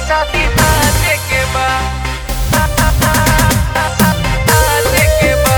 शादी नाचे के बा नाचे के बा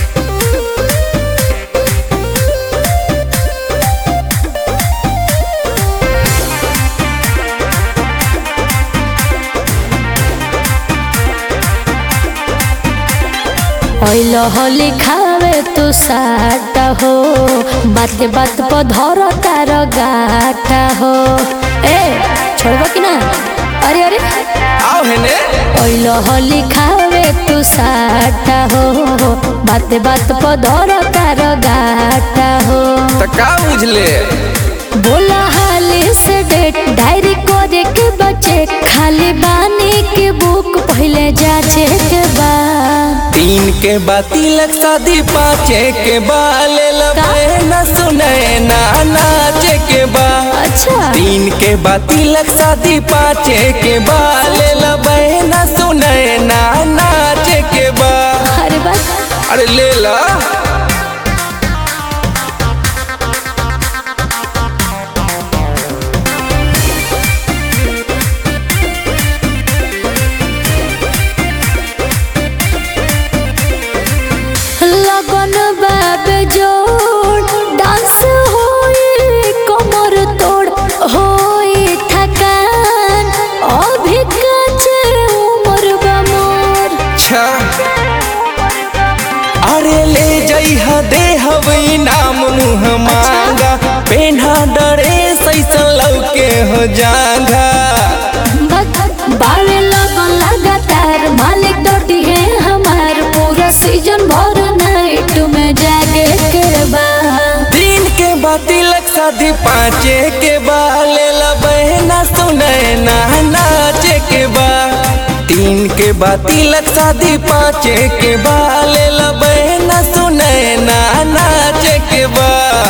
ओइल होली खावे तू साटा हो बात बात पर धर तार गाटा हो ए छोड़बो कि ना अरे अरे आओ हेने ओइल होली खावे तू साटा हो बात बात पर धर तार गाटा हो त का बुझले बोला हाली से डेट डायरी करे के बचे खाली बानी के बुक पहले जाचे के बा तीन के बा तिलक शादी पाँचे के बा ले लबे न सुने ना नाचे के बा अच्छा तीन के बा तिलक शादी पाँचे के बा ले लबे न सुने ना नाचे के बा अरे बस अरे ले ला लगन बाबे जोड़ डांस होई कमर तोड़ होई थकान अभी काचे उम्र बा मोर अच्छा अरे ले जइहा दे हवई नाम मुँह मांगा पेन्हा डरे सैसन लौके हो जांगा भग- बावे लगन लगातार मालिक डोटी है हमार पूरा सीजन भर नाइट में जागे के बा तीन के बा तिलक शादी पाँचे के बा ले ला बहना सुने ना नाचे के बा तीन के बा तिलक शादी पाँचे के बा ले ला बहना सुने ना नाचे के बा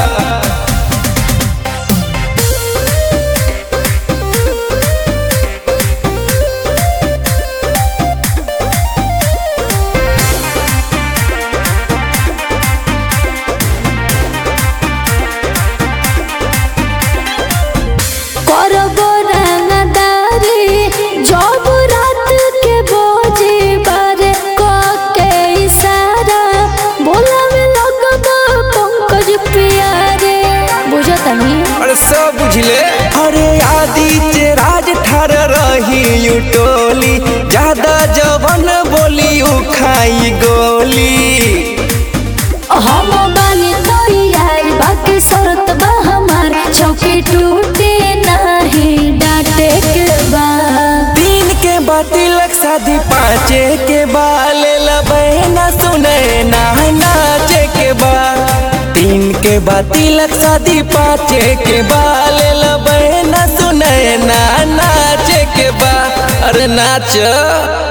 करबो रंगदारी जब रात के बोझे बारे क के इशारा बोलावे लगबो पंकज प्यारे बुझतनी अरे सब बुझले अरे आदित्य राज ठार रही यू टोली ज्यादा जवन बोली उ खाई गोली हम बानी तो यार बाकी शरत बा हमार चौकी टूटे नहीं डांटे के बा तीन के बा तिलक शादी पाँचे के बा ले ला बहना सुने ना नाचे के बा तीन के बा तिलक शादी पाँचे के बा ले ला बहना सुने ना नाचे के बा अरे नाच